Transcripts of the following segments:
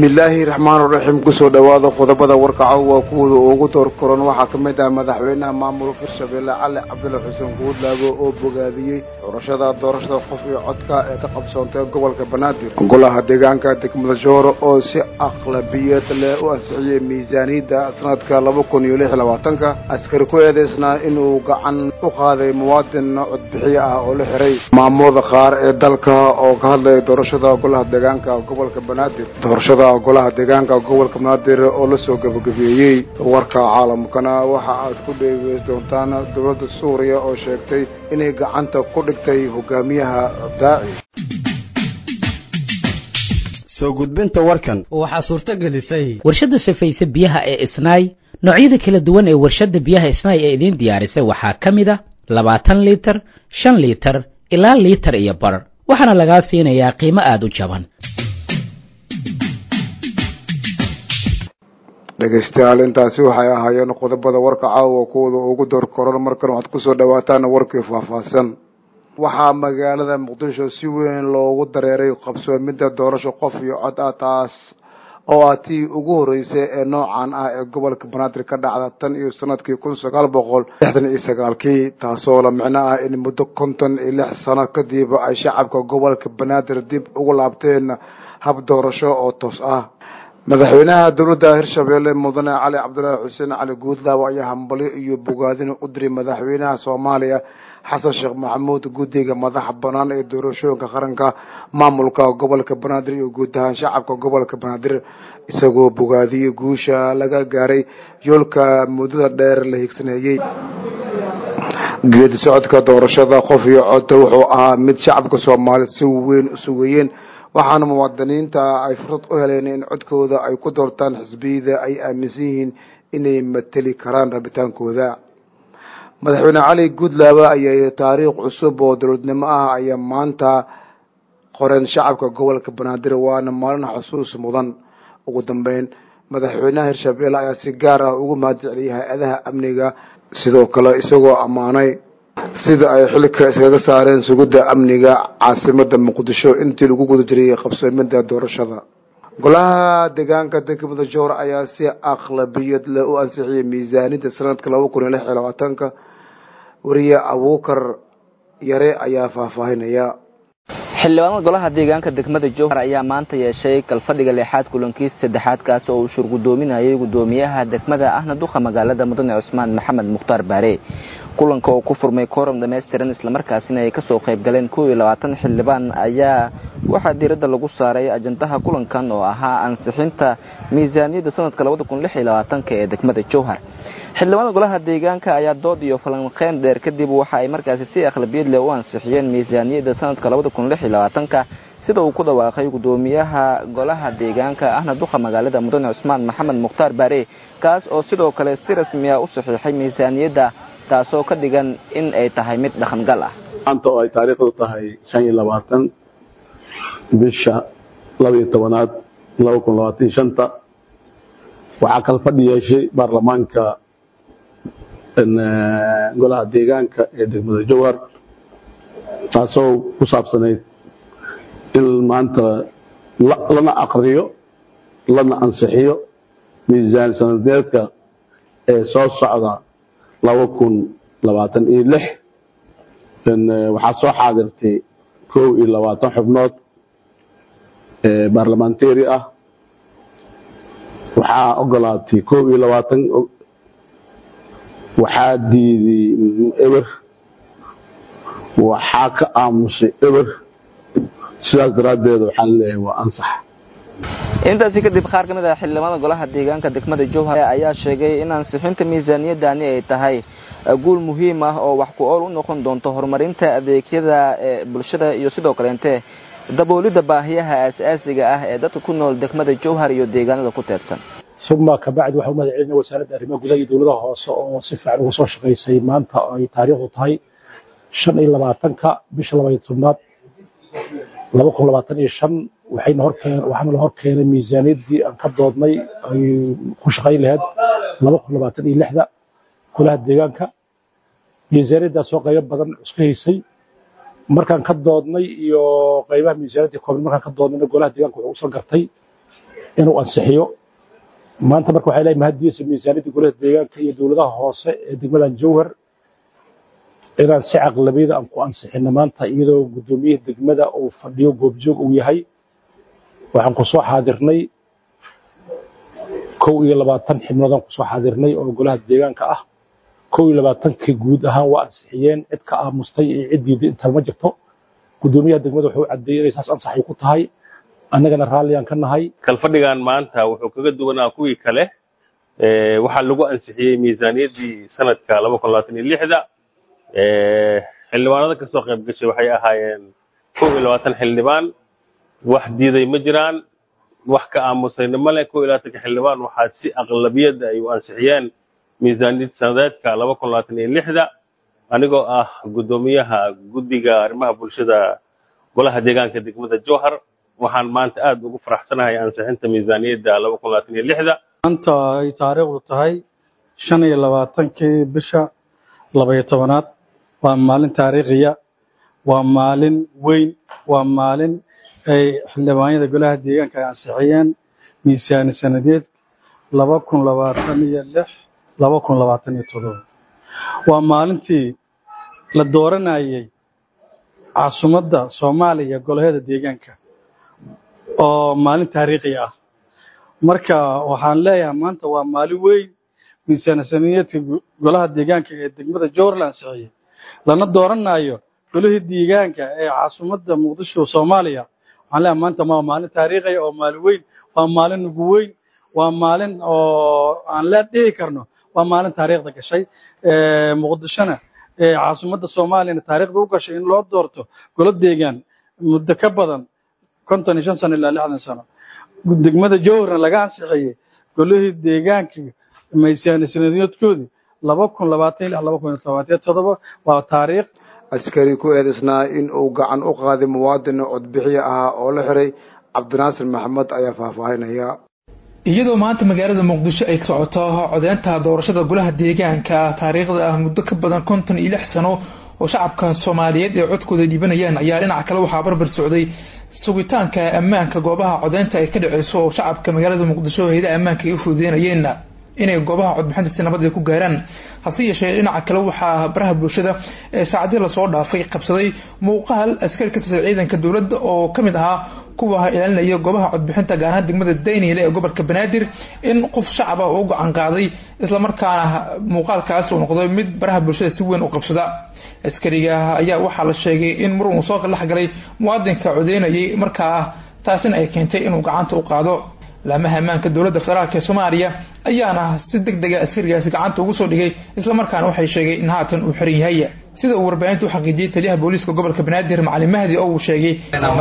bismillaahi raxmaan raxiim kusoo dhowaada qodobada warkaco waa kuwooda ugu door koran waxaa ka mid ah madaxweynaha maamulka hirshabeelle cali cabdulla xuseen guudlaago oo bogaadiyey doorashada doorashada qof iyo codka ee ka qabsoontay gobolka banaadir golaha deegaanka degmada jooro oo si aqlabiyad leh u ansixiyey miisaaniyadda sanadka laba kun iyo lix iyo labaatanka askari ku eedeysnaa inuu gacan u qaaday muwaadin codbixiye ah oo la xiray maamulada qaar ee dalka oo ka hadlaya doorashada golaha deegaanka gobolka banaadir doorashada golaha deegaanka gobolka banaadir oo lasoo gabagabeeyey warka caalamkana waxa aad ku dheegeys doontaan dowladda suuriya oo sheegtay inay gacanta ku dhigtay hogaamiyaha daaci soo gudbinta warkan waxaa suurto gelisay warshadda safayse biyaha ee isnaay noocyada kala duwan ee warshadda biyaha isnaay ee idiin diyaarisay waxaa ka mid a labaatan liitar shan liitar ilaa liitar iyo bar waxaana lagaa siinayaa qiimo aada u jaban dhegaystayaal intaasi waxay ahaayeen qodobada warka caawa kuwada ugu door koran markan waxaad kusoo dhawaataan warkii faahfaahsan waxaa magaalada muqdisho si weyn loogu dareeray qabsoomidda doorasho qof iyo cod ah taas oo ah tii ugu horreysay ee noocan ah ee gobolka banaadir ka dhacda tan iyo sanadkii kun sagaal boqol lixdan iyo sagaalkii taasoo la micno ah in muddo konton iyo lix sano kadib ay shacabka gobolka banaadir dib ugu laabteen hab doorasho oo toos ah madaxweynaha dowladda hirshabeelle mudane cali cabdulaahi xuseen cali guudlaawo ayaa hambalyo iyo bogaadin u diray madaxweynaha soomaaliya xasan sheekh maxamuud guddiga madaxa banaan ee doorashooyinka qaranka maamulka gobolka banaadir iyo guud ahaan shacabka gobolka banaadir isagoo bogaadiyey guusha laga gaaray yoolka muddada dheer la higsaneeyey geedi socodka doorashada qof iyo codta wuxuu ahaa mid shacabka soomaaliya si weyn u sugayeen waxaana muwaadiniinta ay fursad u heleen in codkooda ay ku doortaan xisbiyada ay aaminsan yihiin inay mateli karaan rabitaankooda madaxweyne cali guudlaaba ayaa taariikh cusub oo dowladnimo ah ayaa maanta qoreen shacabka gobolka banaadir waana maalin xusuus mudan ugu dambeyn madaxweynaha hirshabeelle ayaa si gaar ah ugu mahadceliyay hay-adaha amniga sidoo kale isagoo ammaanay sida ay xilka iskaga saareen sugidda amniga caasimada muqdisho intii lagu guda jiray qabsoomida doorashada golaha deegaanka degmada joor ayaa si aqlabiyad leh u ansixiyay miisaaniyadda sanadka laba kun iyo lix iyo labaatanka wariye abuukar yare ayaa faahfaahinaya xildhibaanada golaha deegaanka degmada jowhar ayaa maanta yeeshay kalfadhiga leexaad kulankiisa saddexaad kaas oo uu shur guddoominayay guddoomiyaha degmada ahna duqa magaalada mudane cusmaan maxamed mukhtaar baare kulanka oo ku furmay kooram dhamaystiran islamarkaasina ay kasoo qayb galeen kow iyo labaatan xildhibaan ayaa waxaa diiradda lagu saaray ajandaha kulankan oo ahaa ansixinta miisaaniyadda sanadka labada kun lix iyo labaatanka ee degmada jowhar xildhibaanada golaha deegaanka ayaa dood iyo falanqeyn dheer kadib waxa ay markaasi si akhlabiyad leh u ansixiyeen miisaaniyadda sanadka labada kun lix iyo labaatanka sida uu ku dhawaaqay guddoomiyaha golaha deegaanka ahna duqa magaalada mudane cusmaan maxamed mukhtaar baare kaas oo sidoo kale si rasmiya u saxiixay miisaaniyadda taasoo ka dhigan in ay tahay mid dhaqangal ah maanta oo ay taariikhdu tahay shan iyo labaatan bisha laba iyo tobanaad laba kun labaatan iyo shanta waxaa kala fadhi yeeshay baarlamaanka golaha deegaanka ee degmada jowhar taasoo ku saabsanayd in maanta lana aqriyo lana ansixiyo miisaan sanadeedka ee soo socda laba kun labaatan iyo lix waxaa soo xaadirtay kow iyo labaatan xubnood baarlamentary ah waxaa ogolaatay kow iyo labaatan waxaa diiday eber waxaa ka aamusay eber sidaas daraaddeed waxaan leeyahay waa ansax intaasi kadib qaar ka mid ah xildhibaanada golaha deegaanka degmada jowhar ayaa sheegay in ansixinta miisaaniyadani ay tahay guul muhiim ah oo wax ku ool u noqon doonto horumarinta adeegyada bulshada iyo sidoo kaleente daboolidda baahiyaha aasaasiga ah ee dadka ku nool degmada jowhar iyo deegaanada ku teedsan sugma kabacdi waxaa u mahad celinaya wasaaradda arrimaha gudaha iyo dowladaha hoose oo si fiican uga soo shaqaysay maanta ay taariikhdu tahay shan iyo labaatanka bisha laba iyo tobnaad laba kun labaatan iyo shan waxayna horkeen waxaana la hor keenay miisaaniyaddii aan ka doodnay ay ku shaqayn lahayd laba kun labaatan iyo lixda golaha deegaanka miisaaniyaddaas oo qaybo badan iska haysay markaan ka doodnay iyo qaybaha miisaaniyadda kooban markaan ka doodnayna golaha deegaanka wuxuu usoo gartay inuu ansixiyo maanta marka waxay leeyahay mahaddiisa miisaaniyadda golaha deegaanka iyo dowladaha hoose ee degmadan jowhar inaan si caqlabiyada aan ku ansixino maanta iyadoo guddoomiyaha degmada uu fadhiyo goobjoog uu yahay waxaan ku soo xaadirnay kow iyo labaatan xibnoodaan kusoo xaadirnay oo golaha deegaanka ah kow iyo labaatankii guud ahaan waa ansixiyeen cid ka aamustay iyo cid diiday intaa ma jirto guddoomiyaha degmada wuxuu caddeeyey inay saas ansaxay ku tahay annagana raalliyaan ka nahay kalfadhigan maanta wuxuu kaga duwanaa kuwii kale waxaa lagu ansixiyey miisaaniyaddii sanadka laba kun labaatan iyo lixda xildhibaanada kasoo qayb gashay waxay ahaayeen kow iyo labaatan xildhibaan wax diiday ma jiraan wax ka aamusayna male kow iyo labaatanka xildhibaan waxaa si aqlabiyadda ay u ansixiyeen miisaaniyad sanadeedka laba kun labaatan iyo lixda anigoo ah guddoomiyaha guddiga arrimaha bulshada golaha deegaanka degmada jowhar waxaan maanta aada ugu faraxsanahay ansixinta miisaaniyadda laba kun labaatan iyo lixda maanta ay taariikhdu tahay shan iyo labaatankii bisha labaiyo tobanaad waa maalin taariikhiya waa maalin weyn waa maalin ay xildhibaanyada golaha deegaanka ay ansixiyeen miisaani sanadeed laba kun labaatan iyo lix laba kun labaatan iyo toddoba waa maalintii la dooranayay caasimadda soomaaliya golaheeda deegaanka oo maalin taariikhi ah marka waxaan leeyahay maanta waa maalin weyn miisaani sanadeedka golaha deegaanka ee degmada jowhar la ansixiyey lana dooranayo golihii deegaanka ee caasimadda muqdisho soomaaliya waxaan leeyahay maanta waa maalin taariikhiya oo maalin weyn waa maalin ugu weyn waa maalin oo aan lee dhihi karno waa maalin taariikhda gashay muqdishona caasimadda soomaaliyana taariikhda u gashay in loo doorto golo deegaan muddo ka badan konton iyo shan sano ilaa lixdan sano degmada jowharna laga ansixiyey golihii deegaanka miisaani sanadeedkoodii laba kun labaatan lix laba kun labaatan toddoba waa taariikh askari ku eedaysnaa in uu gacan u qaaday muwaadin codbixiye ahaa oo la xiray cabdinaasir maxamed ayaa faahfaahinaya iyadoo maanta magaalada muqdisho ay ka socoto codeynta doorashada golaha deegaanka taariikhda ah muddo ka badan konton iyo lix sano oo shacabka soomaaliyeed ee codkooda dhiibanayaan ayaa dhinaca kale waxaa barbar socday sugitaanka ammaanka goobaha codeynta ay ka dhaceyso oo shacabka magaalada muqdisho hayadaha ammaanka ay u fududeynayeen inay goobaha codbixinta si nabad ay ku gaaraan hase yeeshee dhinaca kale waxaa baraha bulshada ee saacadii lasoo dhaafay qabsaday muuqaal askari ka tirsan ciidanka dowladda oo ka mid ahaa kuwa ilaalinaya goobaha codbixinta gaar ahaan degmada dayniile ee gobolka banaadir in qof shacaba uu gacan qaaday islamarkaana muuqaalkaas uu noqday mid baraha bulshada si weyn u qabsada askariga ayaa waxaa la sheegay in mar uu soo dhex galay muwaadinka codeynayay markaa taasina ay keentay inuu gacanta u qaado laamaha ammaanka dowladda federaalk ee soomaaliya ayaana si deg dega askarigaasi gacanta ugu soo dhigay islamarkaana waxay sheegay in haatan uu xiran yahay sida uu warbaahinta u xaqiijiyey taliyaha booliiska gobolka banaadir macalin mahdi oo uu sheegay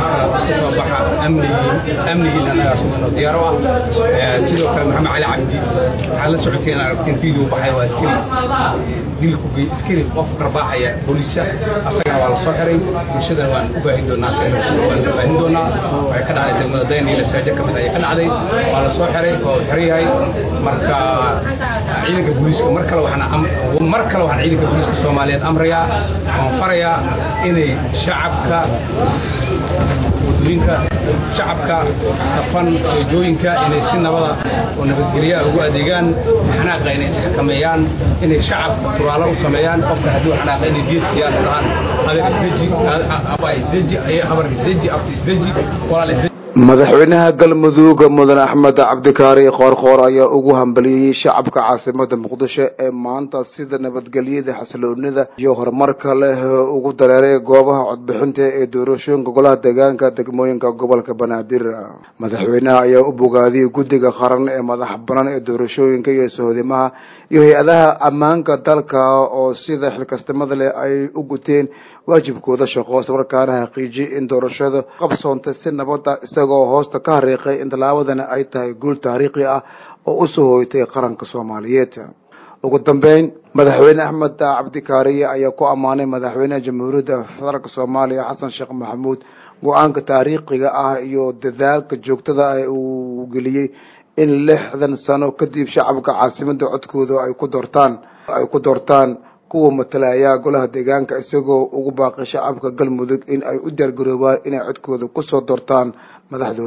amnigiina anagaa sugano diyaaro ah sidoo kale maxamed cali cabdi waxaa la socotay in aragteen video baxay waa askari dilku askari qof qarbaaxaya booliisa asagana waa la soo xiray bulshadana waan u baahin doonaa waan u baahin doonaa waxay ka dhacday degmada dayn iyo saajo ka mid ayay ka dhacday waa la soo xiray waa xiran yahay marka ciidanka booliiska mar kale waxaan mar kale waxaan ciidanka booliiska soomaaliyeed amrayaa waan farayaa inay shacabka wadooyinka shacabka safan soojooyinka inay si nabada oo nabadgelya ugu adeegaan xanaaqa inay isxakameeyaan inay shacabka turaalo u sameeyaan qofka hadduu xanaaqa inay geed siiyaan dhahaan adeer isdeji aba isdeji habar isdeji afka isdeji walaal isdeji madaxweynaha galmudug mudan axmed cabdikaari qoorqoor ayaa ugu hambaliyeyey shacabka caasimada muqdisho ee maanta sida nabadgelyada xasiloonida iyo horumarka leh ugu dareeray goobaha codbixinta ee doorashooyinka golaha deegaanka degmooyinka gobolka banaadir madaxweynaha ayaa u bogaadiyey guddiga qaran ee madax banaan ee doorashooyinka iyo sohodimaha iyo hay-adaha ammaanka dalka oo sida xilkasnimada leh ay u guteen waajibkooda shaqo islamarkaana xaqiijiyey in doorashada qabsoontay si nabada isagoo hoosta ka hariiqay in tallaabadani ay tahay guul taariikhi ah oo usoo hoytay qaranka soomaaliyeed ugu dambeyn madaxweyne axmed cabdikaariye ayaa ku ammaanay madaxweynaha jamhuuriyadda federaalk soomaaliya xasan sheekh maxamuud go-aanka taariikhiga ah iyo dadaalka joogtada ah uu geliyey in lixdan sano kadib shacabka caasimada codkooda ay ku doortaan ay ku doortaan kuwa matalaya golaha deegaanka isagoo ugu baaqay shacabka galmudug in ay u diyaargaroobaan inay codkooda kusoo doortaan madaxdooda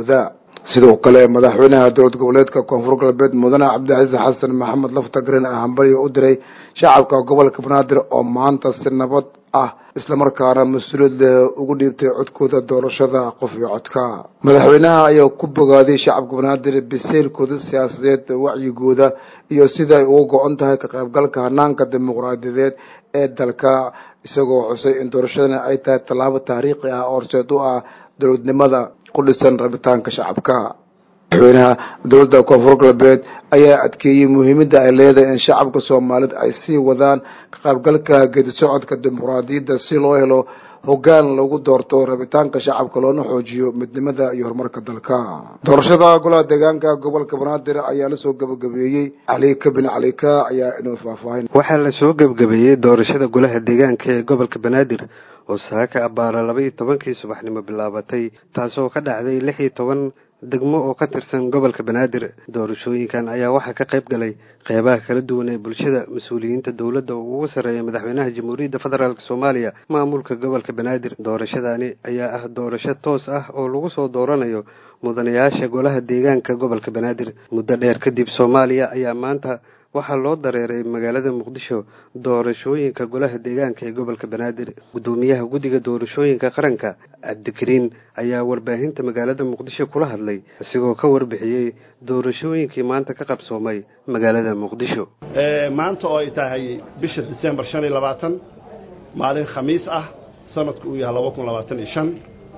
sidoo kale madaxweynaha dowlad goboleedka koonfur galbeed mudane cabdicasiis xasan maxamed laftagren ah hambaliyo u diray shacabka gobolka banaadir oo maanta si nabad ah islamarkaana mas-uuliyad ugu dhiibtay codkooda doorashada qof iyo codka madaxweynaha ayaa ku bogaaday shacabka banaadir biseylkooda siyaasadeed wacyigooda iyo sida ay uga go-on tahay ka qaybgalka hanaanka dimuqraadiyadeed ee dalka isagoo xusay in doorashadani ay tahay tallaabo taariikhi ah oo horseed u ah dowladnimada ku dhisan rabitaanka shacabka madaxweynaha dowladda koonfur galbeed ayaa adkeeyey muhiimadda ay leedahay in shacabka soomaalida ay sii wadaan ka qaybgalka geedi socodka dimuqraadiyadda si loo helo hoggaan lagu doorto rabitaanka shacabka loona xoojiyo midnimada iyo horumarka dalka doorashada golaha deegaanka gobolka banaadir ayaa lasoo gabagabeeyey calika bin calika ayaa inuu faahfaahin waxaa lasoo gebagabeeyey doorashada golaha deegaanka ee gobolka banaadir oo saaka abbaara laba iyo tobankii subaxnimo bilaabatay taasoo ka dhacday lix iyo toban degmo oo ka tirsan gobolka banaadir doorashooyinkan ayaa waxaa ka qayb galay qeybaha kala duwan ee bulshada mas-uuliyiinta dowladda oo ugu sarreeya madaxweynaha jamhuuriyadda federaalk soomaaliya maamulka gobolka banaadir doorashadani ayaa ah doorasho toos ah oo lagu soo dooranayo mudanayaasha golaha deegaanka gobolka banaadir muddo dheer kadib soomaaliya ayaa maanta waxaa loo dareeray magaalada muqdisho doorashooyinka golaha deegaanka ee gobolka banaadir guddoomiyaha guddiga doorashooyinka qaranka cabdikariin ayaa warbaahinta magaalada muqdisho kula hadlay isigoo ka warbixiyey doorashooyinkii maanta ka qabsoomay magaalada muqdisho maanta oo ay tahay bisha disembar shan iyo labaatan maalin khamiis ah sanadku uu yahay laba kun labaatan iyo shan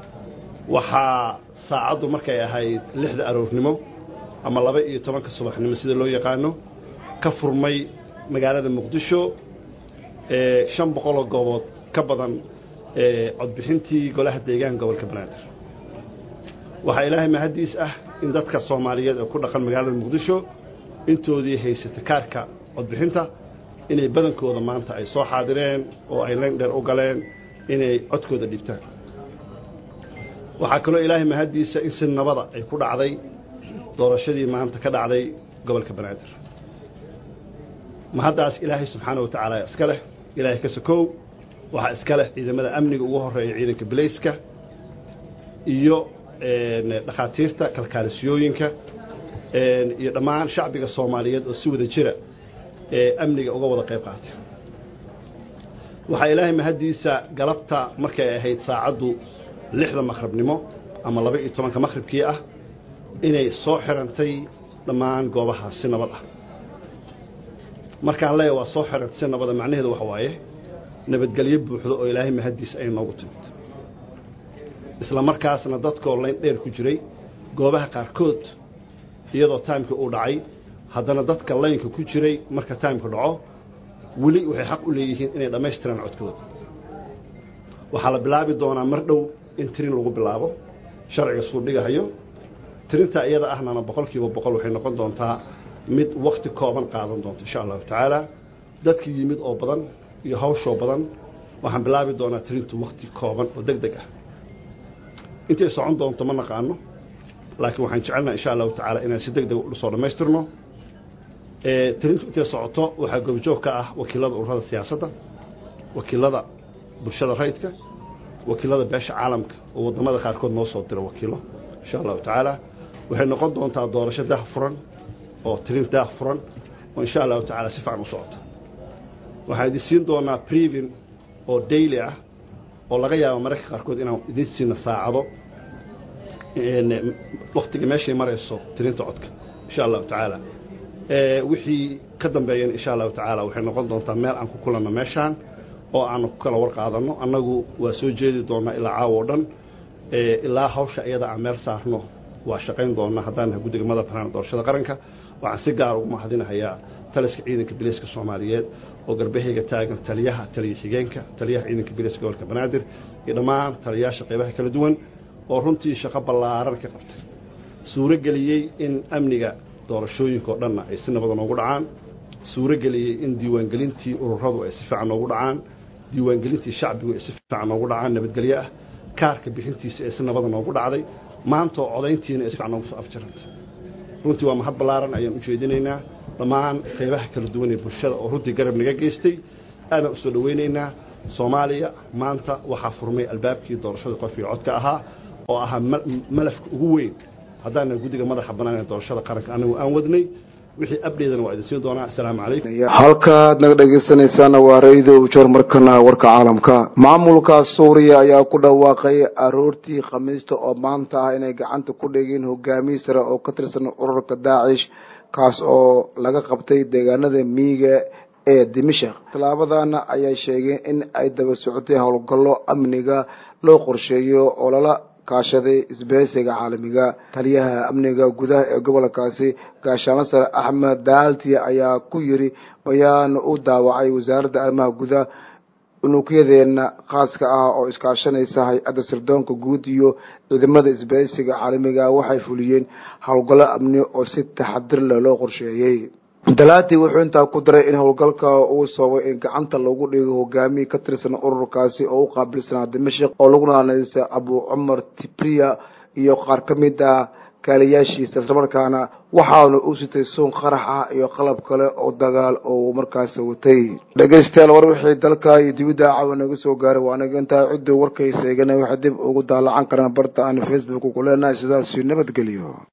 waxaa saacaddu markay ahayd lixda aroornimo ama laba iyo tobanka subaxnimo sida loo yaqaano ka furmay magaalada muqdisho shan boqoloo goobood ka badan codbixintii golaha deegaanka gobolka banaadir waxaa ilaahay mahaddiis ah in dadka soomaaliyeed ee ku dhaqan magaalada muqdisho intoodii haysata kaarka codbixinta inay badankooda maanta ay soo xaadireen oo ay layn dheer u galeen inay codkooda dhibtaan waxaa kaloo ilaahay mahaddiisa in si nabada ay ku dhacday doorashadii maanta ka dhacday gobolka banaadir mahaddaas ilaahay subxaana wa tacaala iska leh ilaahay ka sokow waxaa iska leh ciidamada amniga ugu horeeya ciidanka bilayska iyo dhakhaatiirta kalkaalisiyooyinka iyo dhammaan shacbiga soomaaliyeed oo si wada jira ee amniga uga wada qayb qaatay waxaa ilaahay mahaddiisa galabta markay ahayd saacaddu lixda maqhribnimo ama laba iyo tobanka maqhribkii ah inay soo xirantay dhammaan goobahaas si nabad ah markaan leeya waa soo xirantay si nabada macnaheedu waxa waaye nabadgelyo buuxdo oo ilaahay mahaddiisa ay noogu timid isla markaasna dadkoo layn dheer ku jiray goobaha qaarkood iyadoo taimka uu dhacay haddana dadka laynka ku jiray marka taimka dhaco weli waxay xaq u leeyihiin inay dhammaystiraan codkooda waxaa la bilaabi doonaa mar dhow in tirin lagu bilaabo sharciga suu dhigahayo tirintaa iyada ahnana boqol kiiba boqol waxay noqon doontaa mid wakti kooban qaadan doonta insha allahu tacaala dadka yimid oo badan iyo hawshoo badan waxaan bilaabi doonaa tirintu wakti kooban oo deg deg ah intay socon doonto ma naqaano laakiin waxaan jecelnaha insha allahu tacaala inaan si deg deg usoo dhammaystirno tirintu intay socoto waxaa goobjoog ka ah wakiilada ururada siyaasadda wakiilada bulshada rayidka wakiilada beesha caalamka oo waddamada qaarkood noo soo dira wakiilo insha allahu tacaala waxay noqon doontaa doorasho daah furan oo tirin daah furan oo insha allahu tacaala si fican u socota waxaan idin siin doonaa previn oo daily ah oo laga yaabo mararka qaarkood inaan idin siina saacado waktiga meeshay marayso tirinta codka insha allahu tacaala wixii ka dambeeyan insha allahu tacaala waxay noqon doontaa meel aan ku kulanno meeshaan oo aanu ku kala war qaadanno annagu waa soo jeedi doonaa ilaa caawa o dhan ilaa hawsha iyada aan meel saarno waa shaqayn doonaa haddaan nahay guddiga madax banaan doorashada qaranka waxaan si gaar ugu mahadinahayaa taliska ciidanka biliiska soomaaliyeed oo garbahayga taagan taliyaha taliya xigeenka taliyaha ciidanka biliiska gobolka banaadir iyo dhammaan taliyayaasha qaybaha kala duwan oo runtii shaqo ballaaran ka qabtay suuro geliyey in amniga doorashooyinka oo dhanna ay si nabada noogu dhacaan suuro geliyey in diiwaangelintii ururadu ay si fiican noogu dhacaan diiwaangelintii shacbigu ay si fiican noogu dhacaan nabadgelyo ah kaarka bixintiisa ee si nabada noogu dhacday maanta oo codayntiina ay si fiican noogu soo afjarantay runtii waa mahad ballaaran ayaan u jeedinaynaa dhammaan qaybaha kala duwan ee bulshada oo runtii garab naga geystay aadaan u soo dhowaynaynaa soomaaliya maanta waxaa furmay albaabkii doorashada qof iyo codka ahaa oo ahaa malafka ugu weyn haddaana guddiga madaxa bannaan ee doorashada qaranka anigu aan wadnay wixii abdheedana waa idin siin doonaa assalaamu calaykum halkaad naga dhegaysanaysaana waa ra-ido ujoor markana warka caalamka maamulka suuriya ayaa ku dhawaaqay aroortii khamiista oo maanta ah inay gacanta ku dhigeen hogaamiye sare oo ka tirsan ururka daacish kaas oo laga qabtay deegaanada miiga ee dimashak tallaabadana ayay sheegeen in ay daba socotay howlgallo amniga loo qorsheeyo oo lala kaashaday isbahaysiga caalamiga taliyaha amniga gudaha ee gobolkaasi gaashaanle sare axmed daalti ayaa ku yiri bayaan u daawacay wasaaradda arrimaha gudaha unuugyadeena khaaska ah oo iskaashanaysa hay-adda sirdoonka guud iyo ciidamada isbahaysiga caalamiga waxay fuliyeen howlgallo amni oo si taxadir leh loo qorsheeyey dalaati wuxuu intaa ku daray in howlgalka uu sababay in gacanta lagu dhigo hogaamiye ka tirsan ururkaasi oo u qaabilsanaa dimashik oo lagu naanaysa abu cumar tibriya iyo qaar ka mid ah kaaliyaashiisa islamarkaana waxaana uu sitay suun qarax ah iyo qalab kale oo dagaal oo markaasi watay dhegaystayaal war wixii dalka iyo dibidda caawa naga soo gaaray waa anaga intaa cidduu warkaysa eegana waxay dib ugu daalacan karaan barta aan facebook ku leenahay sidaasi nabadgelyo